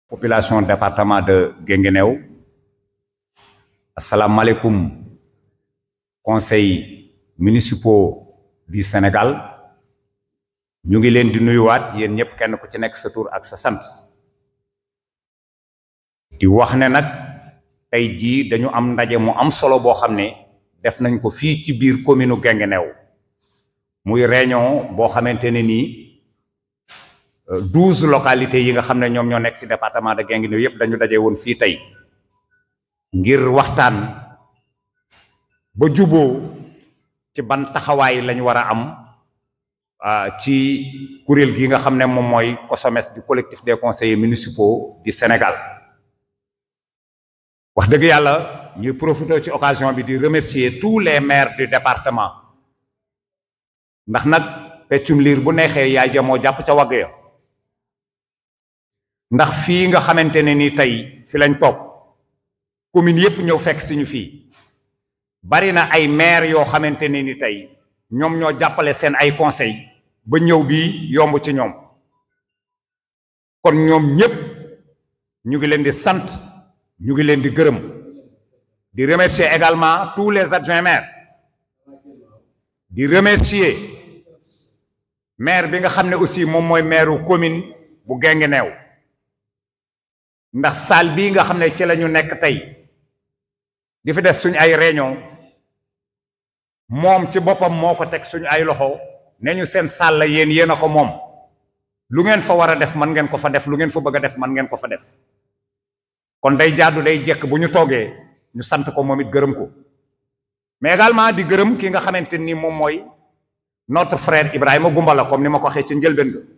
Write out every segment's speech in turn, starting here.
population département de Guinguinéo asalaamaaleykum conseil municipaux du Sénégal ñu ngi leen di nuyuwaat yéen ñëpp kenn ku ci nekk sa tur ak sa sant di wax ne nag tey jii dañu am ndaje mu am solo boo xam ne def nañ ko fii ci biir commune u Guinguinéo muy réunion boo xamante ne nii douze localités yi nga xam ne ñoom ñoo nekk ci département de Guinguinéo yépp dañu daje woon fii tey ngir waxtaan ba juboo ci ban taxawaay lañu war a am ci kuréel gi nga xam ne moom mooy COSOMES du collectif des conseillers municipaux du Sénégal wax dëgg yàlla ñuy profiter ci occasion bi di remercier tous les maires du département ndax nag peccum liir bu neexee yaay ja moo jàpp ca wagg ya ndax fii nga xamante ne ni tey fi lañ toog commune yépp ñëw fekk si ñu fii bari na ay maire yoo xamante ne ni tey ñoom ñoo jàppale seen ay conseil ba ñëw bii yomb ci ñoom kon ñoom ñépp ñu ngi leen di sant ñu ngi leen di gërëm di remercier également tous les adjoints maires di remercier maire bi nga xam ne aussi moom mooy maire commune bu Guinguinéo ndax salle bii nga xam ne ci la ñu nekk tey di fi def suñu ay réunion moom ci boppam moo ko teg suñu ay loxo ne ñu seen salle la yéen yéen a ko moom lu ngeen fa war a def mën ngeen ko fa def lu ngeen fa bëgg a def mën ngeen ko fa def kon day jaadu day jekk bu ñu toogee ñu sant ko moom it gërëm ko mais également di gërëm ki nga xamante ni moom mooy notre frère Ibrahima Goumbala comme ni ma ko waxee ci njëlbeen ga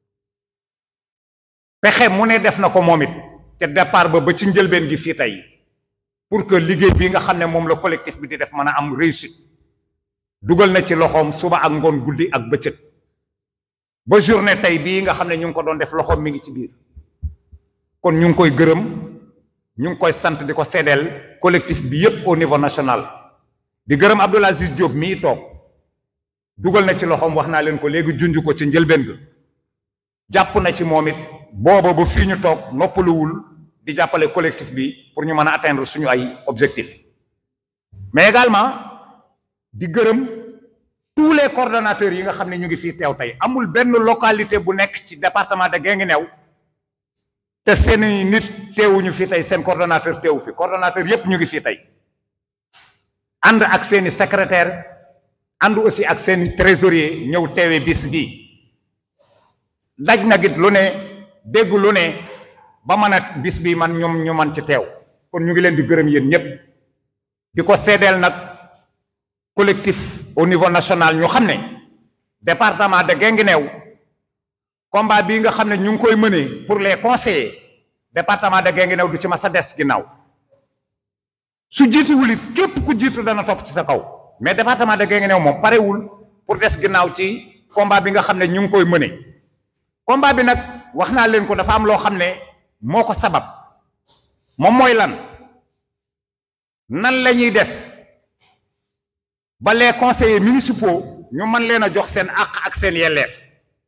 pexe mu ne def na ko moom it te départ ba ba ci njëlbeen gi fii tey pour que liggéey bi nga xam ne moom la collectif bi di def mën a am réussite dugal na ci loxoom suba ak ngoon guddi ak bëccëg ba journée tey bii nga xam ne ñu ngi ko doon def loxoom mi ngi ci biir kon ñu ngi koy gërëm ñu ngi koy sant di ko seedeel collectif bi yépp au niveau national di gërëm Abdoul Aziz Diop mii toog dugal na ci loxoom wax naa leen ko léegi junj ko ci njëlbeen ga jàpp na ci moom it booba ba fii ñu toog noppaluwul di jàppale collectif bi pour ñu mën a atteindre suñu ay objectifs mais également di gërëm tous les coordonnateurs yi nga xam ne ñu ngi fii teew tey amul benn localité bu nekk ci département de Guinguinéo te seeni nit teewuñu fii tey seen coordonnateur teewu fi coordonnateur yépp ñu ngi fii tey ànd ak seeni secrétaire ànd aussi ak seeni trésorier ñëw teewee bis bii daj na git lu ne dégg lu ne ba mën a bis bi man ñoom ñu man ci teew kon ñu ngi leen di gërëm yéen ñépp di ko seedeel nag collectif au niveau national ñu xam ne département de Guinguinéo combat bii nga xam ne ñu ngi koy mënee pour les conseillers département de Guinguinéo du ci ma sa des ginnaaw su jiituwul it képp ku jiitu dana topp ci sa kaw mais département de Guinguinéo moom parewul pour des ginnaaw ci combat bi nga xam ne ñu ngi koy mëne combat bi nag wax naa leen ko dafa am loo xam ne moo ko sabab moom mooy lan nan la ñuy def ba les conseillers municipaux ñu mën leen a jox seen àq ak seen yelleef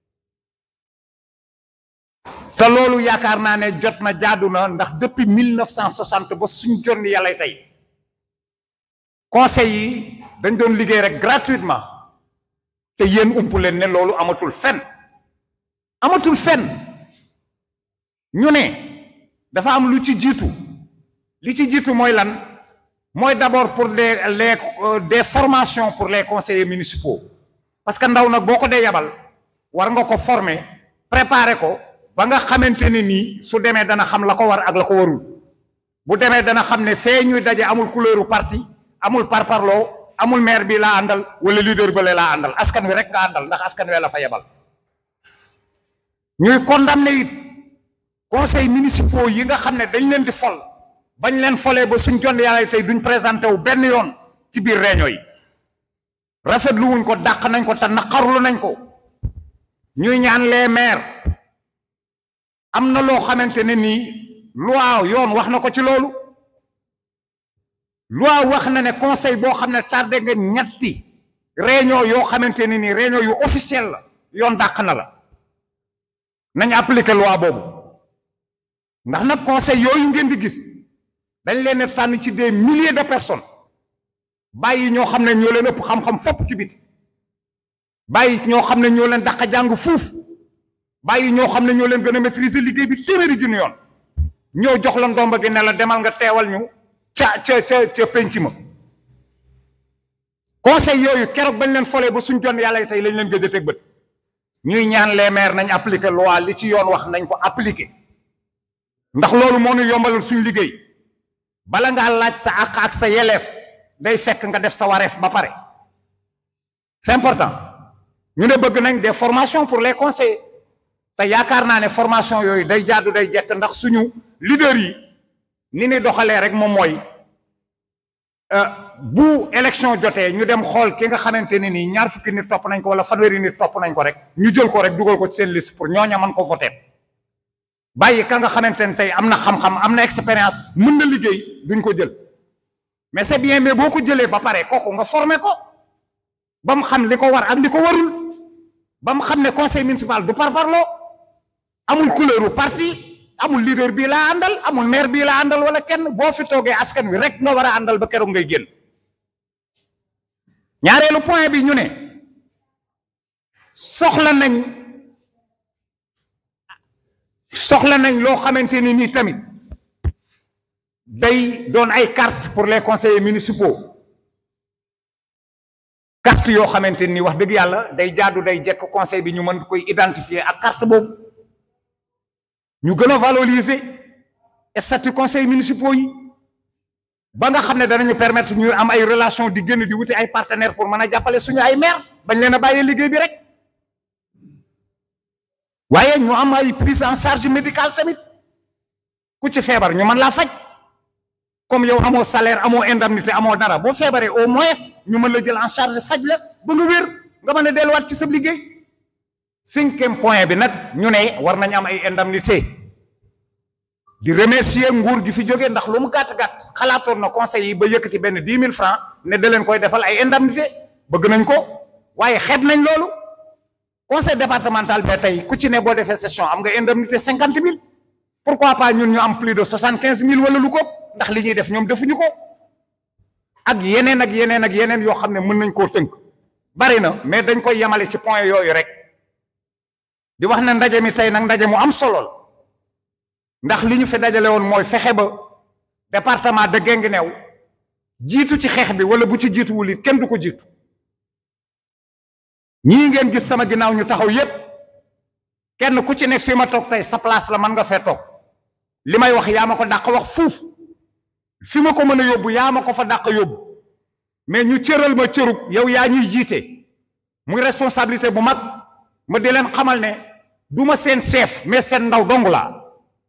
te loolu yaakaar naa ne jot na jaadu na ndax depuis 1960 ba suñ jonni yàlla tey conseil yi dañ doon liggéey rek gratuitement te yéen ump leen ne loolu amatul fen amatul fen ñu ne dafa am lu ci jiitu li ci jiitu mooy lan mooy d'abord pour des les des formations pour les conseillers municipaux parce que ndaw nag boo ko dee yabal war nga ko former préparer ko ba nga xamante ne nii su demee dana xam la ko war ak la ko warul bu demee dana xam ne fee ñuy daje amul couleuru parti amul parparloo amul maire bi laa àndal wala leader ba laa àndal askan wi rek nga àndal ndax askan wi la fa yebal ñuy condamné it conseil municipaux yi nga xam ne dañ leen di fol bañ leen folee ba suñ jon yàlla tey duñ présenté wu benn yoon ci biir réunion yi rafetlu wuñ ko dàq nañ ko te naqarlu nañ ko ñuy ñaan les maires am na loo xamante ne nii loi yoon wax na ko ci loolu loi wax na ne conseil boo xam ne tardé nga ñetti réunion yoo xamante ne nii réunion yu officielle la yoon dàq na la nañ appliquer loi boobu ndax nag conseil yooyu ngeen di gis dañ leen a tànn ci des milliers de personnes bàyyi ñoo xam ne ñoo leen ëpp xam-xam fopp ci biti bàyyi ñoo xam ne ñoo leen dàq jàng fuuf bàyyi ñoo xam ne ñoo leen gën a maîtriser liggéey bi téeméeri junni yoon ñoo jox la ndomba gi ne la demal nga teewal ñu ca ca ca ca penc ma conseil yooyu keroog bañ leen folee ba suñ jon yàlla tey lañ leen gëj a teg bët ñuy ñaan les maires nañ appliquer loi li ci yoon wax nañ ko appliquer ndax loolu moo ñu yombalal suñ liggéey bala ngaa laaj sa àq ak sa yeleef day fekk nga def sa wareef ba pare c'est important ñu ne bëgg nañ des formations pour les conseillers te yaakaar naa ne formation yooyu day jaadu day jekk ndax suñu leader yi ni ni doxalee rek moom mooy bu élection jotee ñu dem xool ki nga xamante ne nii ñaar fukki nit topp nañ ko wala fanweeri nit topp nañ ko rek ñu jël ko rek dugal ko ci seen liste pour ñooña mën ko voter bàyyi ka nga xamante ne tey am na xam-xam am na expérience mën na liggéey duñ ko jël mais c'est bien mais boo ko jëlee ba pare kooku nga former ko ba mu xam li ko war ak li ko warul ba mu xam ne conseil municipal du parparloo amul couleuru parti amul leader bii laa àndal amul maire bii laa àndal wala kenn boo fi toogee askan wi rek nga war a àndal ba keroog ngay génn ñaareelu point bi ñu ne soxla nañ soxla nañ loo xamante ni nii tamit day doon ay carte pour les conseillers municipaux carte yoo xamante ni wax dëgg yàlla day jaadu day jekk conseil bi ñu mën koy identifier ak carte boobu ñu gën a valoriser statut conseil municipaux yi ba nga xam ne danañu permettre ñu am ay relation di génn di wuti ay partenaires pour mën a jàppale suñu ay maire bañ leen a bàyyee liggéey bi rek waaye ñu am ay prise en charge médicale tamit ku ci feebar ñu mën laa faj comme yow amoo salaire amoo indemnité amoo dara boo feebaree au moins ñu mën la jël en charge faj la ba nga wér nga mën a delluwaat ci sa liggéey cinquième point bi nag ñu ne war nañ am ay indemnité di remercier nguur gi fi jógee ndax lu mu gàtt-gàtt xalaatoon na conseil yi ba yëkkati benn dix mille francs ne da leen koy defal ay indemnité bëgg nañ ko waaye xeeb nañ loolu conseil départemental ba tey ku ci ne boo defee session am nga indemnité cinquante mille pourquoi pas ñun ñu am plus de soixante quinze mille wala lu ko ndax li ñuy def ñoom defuñu ko ak yeneen ak yeneen ak yeneen yoo xam ne mën nañ koo tënk bari na mais dañ koy yemale ci point yooyu rek di wax ne ndaje mi tey nag ndaje mu am solo ndax li ñu fi dajale woon mooy fexe ba département de Guinguinéo jiitu ci xeex bi wala bu ci jiituwul it kenn du ko jiitu ñii ngeen gis sama ginnaaw ñu taxaw yépp kenn ku ci ne fi ma toog tey sa place la mën nga fee toog li may wax yaa ma ko dàq wax fuuf fi ma ko mën a yóbbu yaa ma ko fa dàq yóbbu mais ñu cëral ma cërub yow yaa ñuy jiite muy responsabilité bu mag ma di leen xamal ne du ma seen chef mais seen ndaw dong laa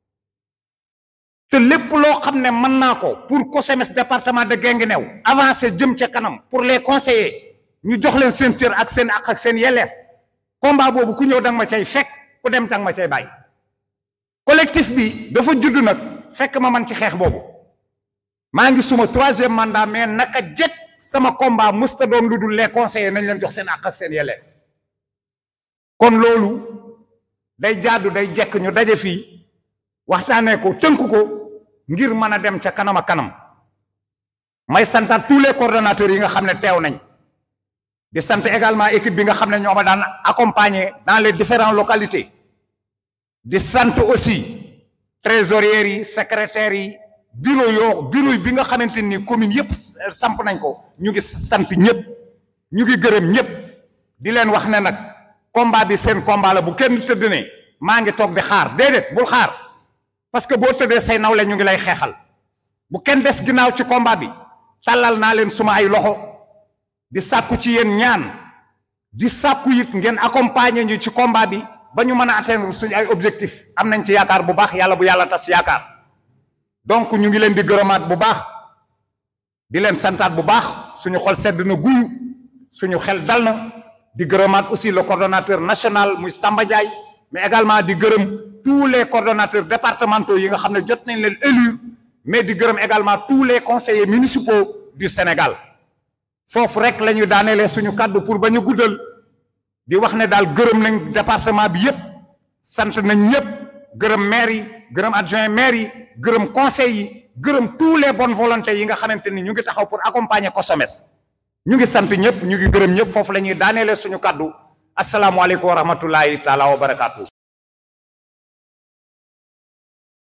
te lépp loo xam ne mën naa ko pour COSEMES département de Guinguinéo avancer jëm ca kanam pour les conseillers ñu jox leen seen cër ak seen ak ak seen yelleef combat boobu ku ñëw danga ma cay fekk ku dem danga ma cay bàyyi collectif bi dafa judd nag fekk ma man ci xeex boobu maa ngi suma troisième mandat mais naka jekk sama combat musta doon lu dul les conseillers nañ leen jox seen ak ak seen yelleef kon loolu day jaadu day jekk ñu daje fii waxtaanee ko tënk ko ngir mën a dem ca kanam a kanam may santaat tous les coordonnateurs yi nga xam ne teew nañ di sant également équipe bi nga xam ne ñoo ma daan accompagner dans les différentes localités di sant aussi trésoriers yi secrétaires yi bureau yoo bureau bi nga xamante ni commune yëpp samp nañ ko ñu ngi sant ñëpp ñu ngi gërëm ñëpp di leen wax ne nag combat bi seen combat la bu kenn tëdd ne maa ngi toog di xaar déedéet bul xaar parce que boo tëddee say nawle ñu ngi lay xeexal bu kenn des ginnaaw ci combat bi tàllal naa leen suma ay loxo di sàkku ci yéen ñaan di sàkku it ngeen accompagner ñu ci combat bi ba ñu mën a atteindre suñu ay objectif am nañ ci yaakaar bu baax yàlla bu yàlla tas yaakaar donc ñu ngi leen di gërëmaat bu baax di leen santaat bu baax suñu xol sedd na guyu suñu xel dal na di gërëmaat aussi le coordonnateur national muy Samba Ndiaye mais également di gërëm tous les coordonnateurs départementaux yi nga xam ne jot nañ leen élire mais di gërëm également tous les conseillers municipaux du Sénégal foofu rek la ñu daanelee suñu kàddu pour ba ñu guddal di wax ne daal gërëm nañ département bi yépp sant nañ ñëpp gërëm maire yi gërëm adjoint maire yi gërëm conseil yi gërëm tous les bonnes volontés yi nga xamante ni ñu ngi taxaw pour accompagner COSOMES ñu ngi sant ñëpp ñu ngi gërëm ñëpp foofu la ñuy daaneele suñu kàddu asalaamualeykum wa rahmatullahi taala wa barakaatu.